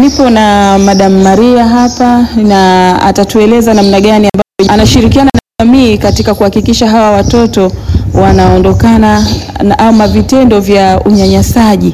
nipo na Madam Maria hapa na atatueleza namna gani ambavyo anashirikiana na jamii katika kuhakikisha hawa watoto wanaondokana na ama vitendo vya unyanyasaji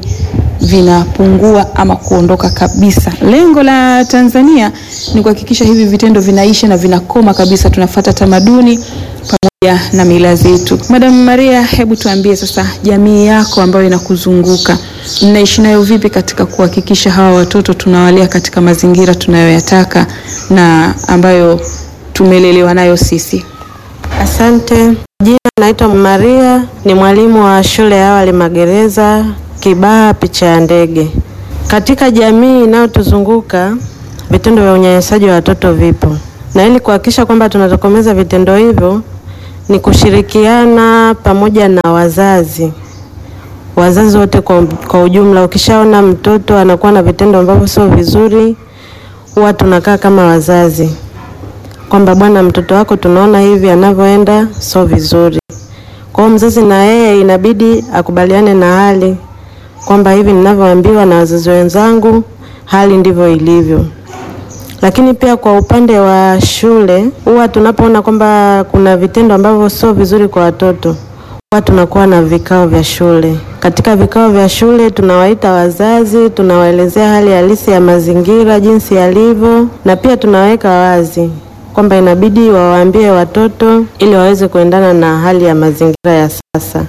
vinapungua ama kuondoka kabisa. Lengo la Tanzania ni kuhakikisha hivi vitendo vinaisha na vinakoma kabisa, tunafata tamaduni pamoja na mila zetu. Madam Maria, hebu tuambie sasa, jamii yako ambayo inakuzunguka mnaishi nayo vipi katika kuhakikisha hawa watoto tunawalea katika mazingira tunayoyataka na ambayo tumelelewa nayo sisi? Asante. Jina naitwa Maria, ni mwalimu wa shule ya awali Magereza, Kibaha picha ya ndege. Katika jamii inayotuzunguka vitendo vya unyanyasaji wa watoto vipo, na ili kuhakikisha kwamba tunatokomeza vitendo hivyo ni kushirikiana pamoja na wazazi, wazazi wote kwa, kwa ujumla. Ukishaona mtoto anakuwa na vitendo ambavyo sio vizuri, huwa tunakaa kama wazazi kwamba bwana, mtoto wako tunaona hivi anavyoenda sio vizuri. Kwa hiyo mzazi na yeye inabidi akubaliane na hali kwamba hivi ninavyoambiwa na wazazi wenzangu, hali ndivyo ilivyo. Lakini pia kwa upande wa shule, huwa tunapoona kwamba kuna vitendo ambavyo sio vizuri kwa watoto, huwa tunakuwa na vikao vya shule. Katika vikao vya shule tunawaita wazazi, tunawaelezea hali halisi ya mazingira jinsi yalivyo, na pia tunaweka wazi kwamba inabidi wawaambie watoto ili waweze kuendana na hali ya mazingira ya sasa.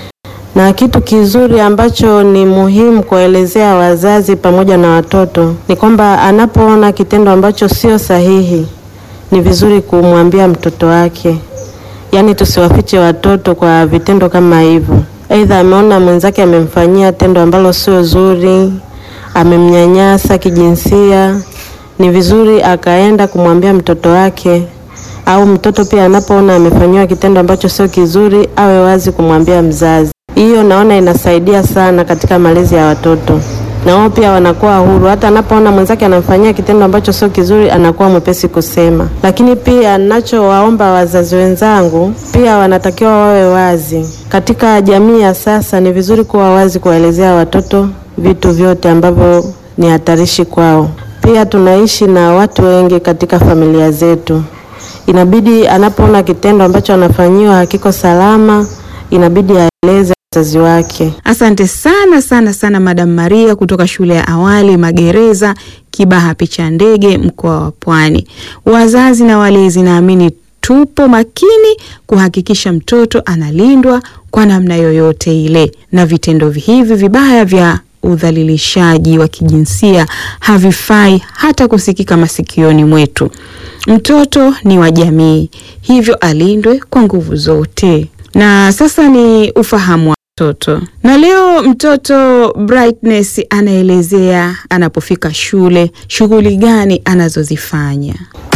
Na kitu kizuri ambacho ni muhimu kuwaelezea wazazi pamoja na watoto ni kwamba anapoona kitendo ambacho sio sahihi, ni vizuri kumwambia mtoto wake. Yaani tusiwafiche watoto kwa vitendo kama hivyo. Aidha ameona mwenzake amemfanyia tendo ambalo sio zuri, amemnyanyasa kijinsia, ni vizuri akaenda kumwambia mtoto wake, au mtoto pia anapoona amefanyiwa kitendo ambacho sio kizuri, awe wazi kumwambia mzazi. Hiyo naona inasaidia sana katika malezi ya watoto, na wao pia wanakuwa huru. Hata anapoona mwenzake anamfanyia kitendo ambacho sio kizuri, anakuwa mwepesi kusema. Lakini pia ninachowaomba wazazi wenzangu, pia wanatakiwa wawe wazi katika jamii ya sasa. Ni vizuri kuwa wazi kuwaelezea watoto vitu vyote ambavyo ni hatarishi kwao. Pia tunaishi na watu wengi katika familia zetu, inabidi anapoona kitendo ambacho anafanyiwa hakiko salama, inabidi aeleze wazazi wake. Asante sana sana sana Madam Maria kutoka shule ya awali Magereza, Kibaha picha ndege, mkoa wa Pwani. Wazazi na walezi, naamini tupo makini kuhakikisha mtoto analindwa kwa namna yoyote ile, na vitendo hivi vibaya vya udhalilishaji wa kijinsia havifai hata kusikika masikioni mwetu. Mtoto ni wa jamii, hivyo alindwe kwa nguvu zote. Na sasa ni ufahamu wa mtoto, na leo mtoto Brightness anaelezea anapofika shule shughuli gani anazozifanya.